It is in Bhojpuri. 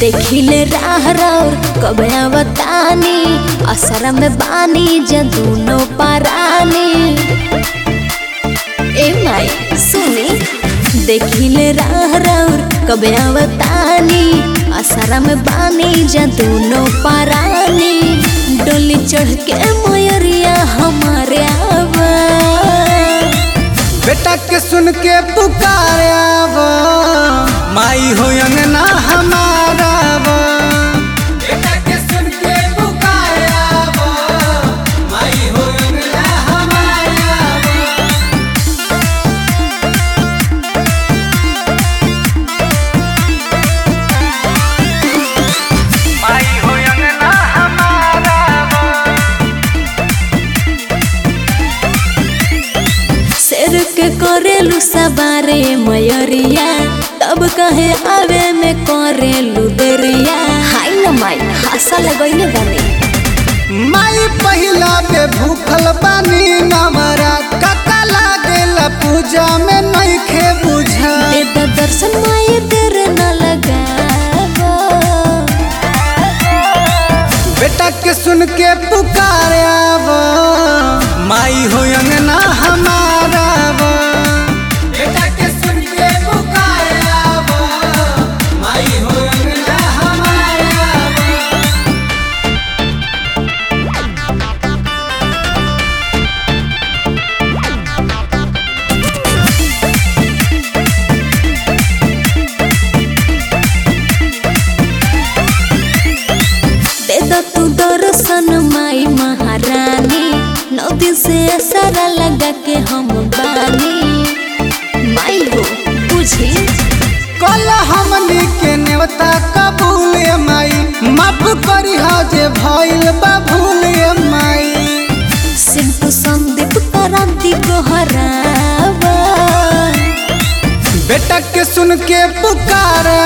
देखिले राह रौर कब आवतानी असर में बानी जे दोनों परानी ए माई सुनी देखिले राह रौर कब आवतानी असर में बानी जे दोनों परानी डोली चढ़ के मयरिया हमारे आवा बेटा के सुन के पुकारा वो माई हो अंगना हमारा वो बेटा के सुन के पुकारा वो माई हो अंगना हमारा वो माई हो अंगना हमारा वो शेर के करेलू सवारे मयरिया तब कहे आवे में करेलू देरिया हाय न माई हासा लगैले बानी माई पहिला पे भूखल बानी नवरा कका लागेला पूजा में नइखे बुझा दे द दर्शन माई देर न लगावो बेटा के सुन के पुकारे आवो माई हो अंगना हमारा वो बेटा के सुन के पुकारे आवो माई हो अंगना हमारा वो दे द तू दर्शन माई महारानी नौ दिन से सारा लगा के हम बानी माई हो बुझी कल हमनी के नेवता कबूल ए माई माफ करी हा जे भइल बा भूल ए माई सिंपु संदीप क्रांति को हरावा बेटा के सुन के पुकारा